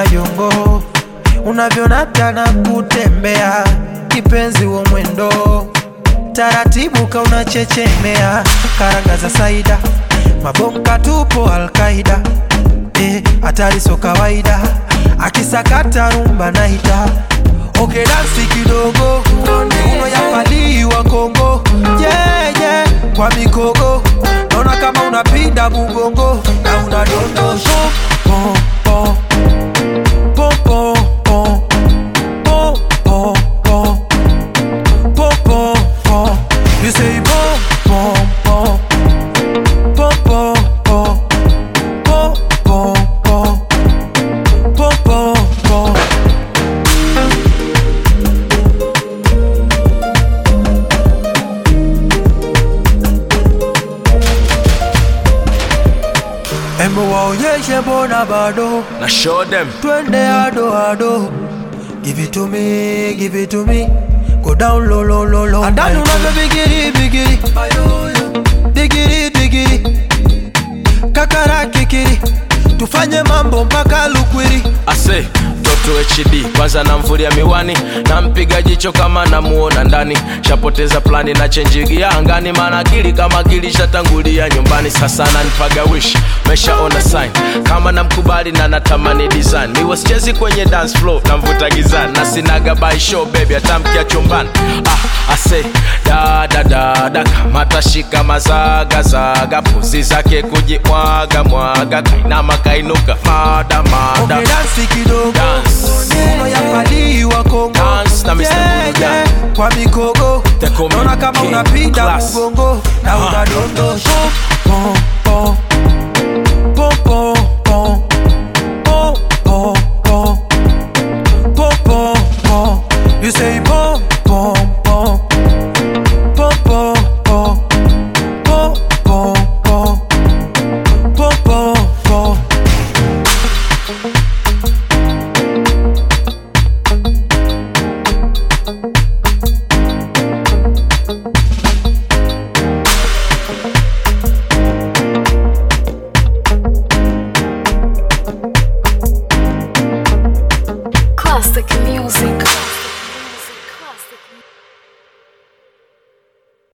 jongo unavyonata na kutembea kipenzi wa mwendo taratibu kaunachechemea karanga za saida mabonga tupo alkaida hatari so kawaida akisakata rumba naita oke dansi kidogo uno yapaliwa kongo yeah, yeah. kwa mikogo naona kama unapinda mugongo na unadondosha pom, pom. Pom, pom, pom. Pom, pom, pom. Pom, pom, pom. You say pom, pom, pom. Pom, pom, pom. Pom, pom, pom. Pom, pom, pom. Embo waonyeshe mbona bado na show them twende ado ado give it to me give it to me go down low low low low andani unavyo bigiri bigiri bigiri bigiri kakara kikiri tufanye mambo mpaka lukwiri ase mtoto hd kwanza namvulia miwani nampiga jicho kama namuona ndani shapoteza plani na chenjigia angani maana akili kama akili shatangulia nyumbani sasa nanipaga wish meshaona sign kama namkubali na natamani design niwe sichezi kwenye dance floor namvuta gizani na sinaga by show baby atamkia chumbani ah, ase dadadada kamatashika mazagazaga puzi zake kujimwaga mwaga kainama kainuka mada mada Okay, dansi kidogo Dance. uno yapaliwa kongo Dance na Mr. Buju Gang. kwa mikogo They call me naona kama King unapinda Class. mugongo na Ah. unadondosha pom, pom. Pom, pom, pom. Pom, pom, pom. Pom, pom, pom. You say pom, pom, pom. Pom, pom, pom. Pom, pom, pom. Pom, pom, pom. Classic music.